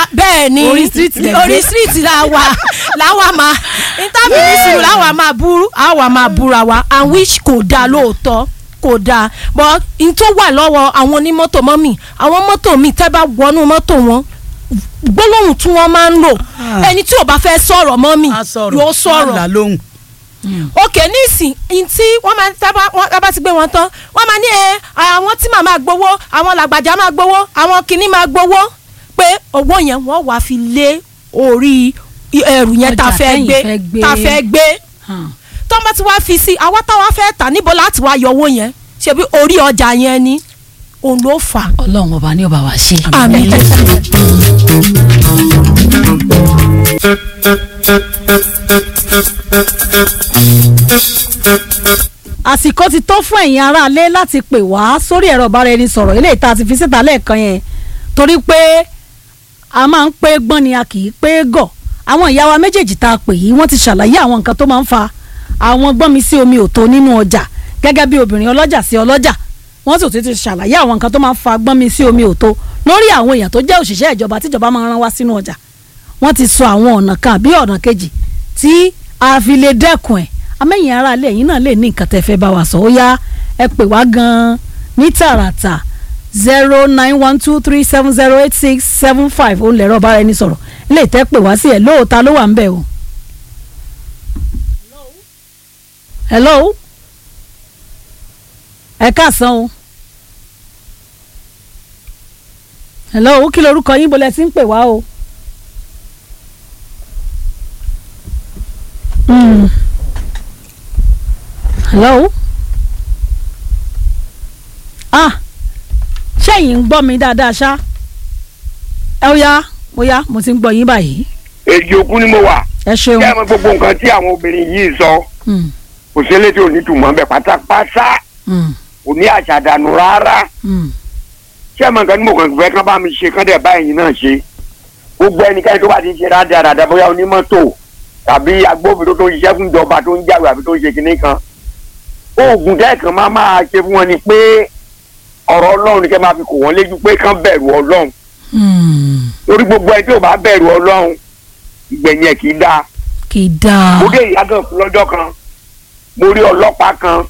bẹ́ẹ̀ ni Orí street lẹ gbé. orí street la wà láwa máa interministry láwa máa búrú àwa máa búra wa and which kò dáa lóòótọ́ kò dáa but n tó wà lọ́wọ́ àwọn onímọ́tò mọ́mì àwọn mọ́tò mi tẹ́ bá wọnú mọ́tò wọn gbólóhùn tí wọ́n máa ń lò Ah. ẹni tí ò bá fẹ́ sọ̀rọ̀ mọ́mì a sọ̀rọ̀ yóò má là sọ̀rọ̀ lóhùn. òkè nísìn in tí wọ́n máa tábà wọ́n tábà ti gbé wọn tán wọ́n máa ní ẹ àwọn tí màá máa gbowó àwọn làgbàjá máa gbowó àwọn kìíní máa gbowó pé owó yẹn wọ́n wàá fi lé orí ẹrù yẹn tá a Ọjà fẹ́ tẹ́yìn gbé fẹ́ gbé. tá a fẹ́ gbé hàn. tó ń bá ti wá fi sí àwa táwa fẹ́ tà níbo láti wá yọ owó yẹn ṣebí orí ọjà yẹn ni òun ló fà á. ọlọ́run ọba ní ọba wa ṣe. àmín àsìkò ti tó fún ẹ̀yin aráalé láti pè wá sórí ẹ̀rọ ìbáraẹnisọ̀rọ̀ eléyìí tá a ti fi síta lẹ́ẹ̀kan yẹn torí pé a máa ń pé gbọ́n ni a kì í pé gọ̀ àwọn ìyá wa méjèèjì tá a pè yìí wọ́n ti ṣàlàyé àwọn nǹkan tó máa ń fa àwọn gbọ́n mi sí omi òtó nínú ọjà gẹ́gẹ́ bí obìnrin ọlọ́jà sí ọlọ́jà wọ́n sì tún ti ṣàlàyé àwọn nǹkan tó máa ń fa gbọ́n mi sí omi òtó lórí àwọn èèyàn tó jẹ́ òṣìṣẹ́ ìjọba tíjọba máa ń rán wá sínú ọjà wọ́n ti sọ àwọn ọ̀nà kan àbí ọ̀nà kejì tí a fi lè dẹ́kun ẹ̀ amẹ́yìn ara ilé ẹ̀yin náà lè ní nǹkan tẹ́ fẹ́ bá wa sọ ó yá ẹ pè wá gan-an ní tààràtà zero nine one two three seven zero eight six seven five ó lẹ̀rọ bára ẹni sọ̀rọ̀ ilé ìtẹ́ pè wá sí ẹ̀ lóòótá ló wà ń bẹ̀ o. hello ẹ káàsán o hello kí lorúkọ yín bolẹ̀ tí ń pè wá o. Mm. hello ah ṣẹ́yìn ń gbọ́ mi dáadáa ṣá ẹ ó yá ó yá mo ti ń gbọ́ yín báyìí èjì òkú ni mo wà ẹ ṣeun kí ẹ mọ gbogbo nǹkan tí àwọn obìnrin yìí sọ Mm, kò sí eléyìí ò ní tùmọ̀ bẹ́ẹ̀ pátápátá mm, kò ní àṣàdànù rárá mm. kí ẹ mọ nǹkan tí mo kàn fẹ́ kán bá mi ṣe kán dẹ̀ báyìí náà ṣe gbogbo ẹnikẹ́ni tó bá ti ṣe rádaràdà bóyá onímọ́tò tàbí agbófinró tó ń ṣiṣẹ́ fún ìjọba tó ń jáwé àbí tó ń ṣe kinní kan oògùn tẹ́ẹ̀kan máa máa ṣe fún wọn ni pé ọ̀rọ̀ ọlọ́run ni kẹ́ máa fi kò wọ́n léjú pé kán bẹ̀rù ọlọ́run Mm. torí gbogbo ẹni tí ò bá bẹ̀rù ọlọ́run ìgbẹ̀yìn ẹ̀ kì í dáa kì í dáa mo dé ìyá gan fún lọ́jọ́ kan mo rí ọlọ́pàá kan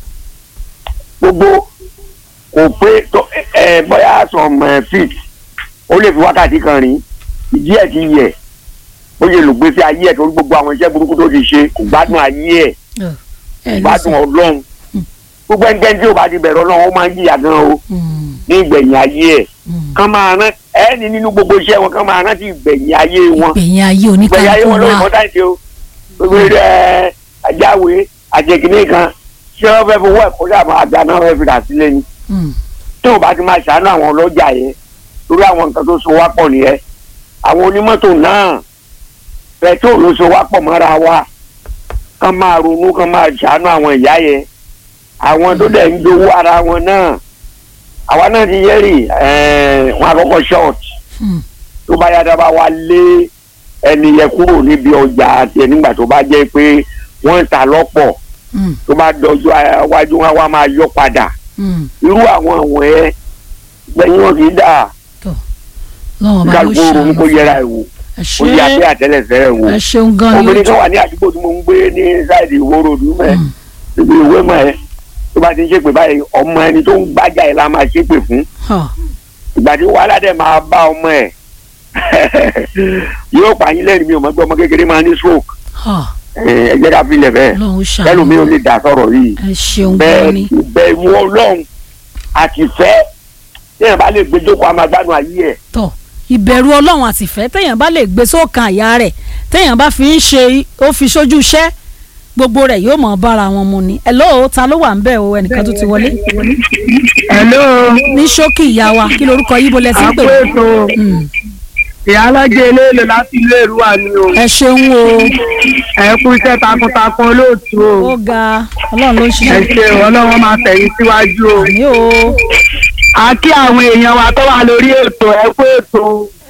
gbogbo kò pé tó ẹ bóyá some eh, feet ó lè fi wákàtí kan rìn ìdí ẹ̀ ti yẹ̀ ó yẹ lò gbèsè ayé ẹ̀ torí gbogbo àwọn iṣẹ́ burúkú tó ti ṣe kò gbádùn ayé ẹ̀ ẹ ló gbádùn sọ. ọlọ́run gbogbo ẹnikẹ́ni tí ò bá ti bẹ̀rù ọlọ́run ó máa ń jìyà gan o Mm, ní ìgbẹ̀yìn ayé ẹ̀ mm. kán máa rán ẹni nínú gbogbo iṣẹ́ wọn kán máa rántí ìgbẹ̀yìn ayé wọn ìgbẹ̀yìn ayé ìgbẹ̀yìn ayé oníkàlùkù wọn lórí wa mọ́tàǹtì o gbogbo ẹ ajáwe àjẹkìnní kan ṣé wọ́n fẹ́ fowó ẹ̀kọ́ sàmọ́ àgbà náà fẹ́ fi rà sílẹ̀ ni Mm, tí ò bá ti máa ṣàánú àwọn ọlọ́jà yẹn lórí àwọn nǹkan tó so wá pọ̀ nìyẹn àwọn onímọ́tò náà pẹ̀trol ló so wá pọ̀ mọ́ra wa kán máa ronú kán máa ṣàánú àwọn ìyá yẹn àwọn tó dẹ̀ ń jowó ara wọn náà àwa náà ti yẹ́rì wọn àkọ́kọ́ short mm. tó bá yára bá wa lé ẹni yẹn kúrò níbi ọjà àti ẹ nígbà tó bá jẹ́ pé wọ́n ń ta lọ́pọ̀ Mm, tó bá dọjọ́ iwájú wọn wá máa yọ padà mm. irú àwọn àwọn ẹ gbẹ̀yìn wọn kì í dà lọ́wọ́ bá ló kálukú ronú kó ṣe yẹra ẹ̀ wò ẹ ó yẹ abẹ́ ṣe àtẹ́lẹsẹ̀ ẹ̀ wò ẹ ṣeun gan ni obìnrin ó kan wà ní àdúgbò tí mo ń gbé ní sáìdì ìwó ròdù mẹ́ Mm. ibi ìwé mọ́ ẹ tó bá ti ń ṣépè báyìí ọmọ ẹni tó ń gbájà ẹ̀ la máa ṣépè fún Huh. ìgbà tí wàhálà dẹ̀ máa bá ọmọ ẹ̀ yóò pààyàn lẹ́rìí mi ò mọ̀ pé ọmọ kékeré máa ní stroke Huh. ẹ jẹ́ ká filẹ̀ bẹ́ẹ̀ Ọlọ́run ṣàánú kẹlòmíì ò lè dà sọ̀rọ̀ yìí ẹ ṣeun gan bẹ́ẹ̀ ni bẹ̀rù ọlọ́run àti fẹ́ téèyàn bá lè gbẹjọ́kọ̀ amagbádùn ayé ẹ̀ tọ ìbẹ̀rù ọlọ́run àtìfẹ́ téèyàn bá lè gbé sókàn àyà rẹ̀ téèyàn bá fi ń ṣe ó fi sójú iṣẹ́ gbogbo rẹ̀ yóò mọ̀ bára wọn mu ni hello ta ló wà ń bẹ̀ o ẹnìkan tó ti wọlé hello ní ṣókì ìyá wa kí lorúkọ yíbo lẹ ti ń pè àpò ètò Mm. ìyá alájẹ eléèlò láti ilé ìrúwà ni o ẹ ṣeun o ẹ kú iṣẹ́ takuntakun olóòtú o ó ga ọlọ́run ló ń ẹ ṣiṣẹ́ ṣe ọlọ́wọ́ máa tẹ̀yìn síwájú o ní o a kí àwọn èèyàn wa tó wà lórí ètò ẹ kú ètò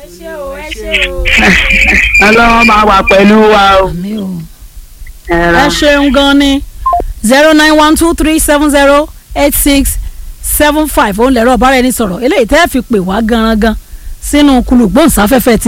ọlọ́wọ́ máa wà pẹ̀lú wa o. àmì o ẹ ra. ẹ ṣeun gan ni zero nine one two three seven zero eight six seven five òun lẹ̀rọ ọ̀bára ẹni sọ̀rọ̀ eléyìí tẹ́ ẹ fi pè wá gangan sínú kulùgbòǹsáfẹ́fẹ́ ti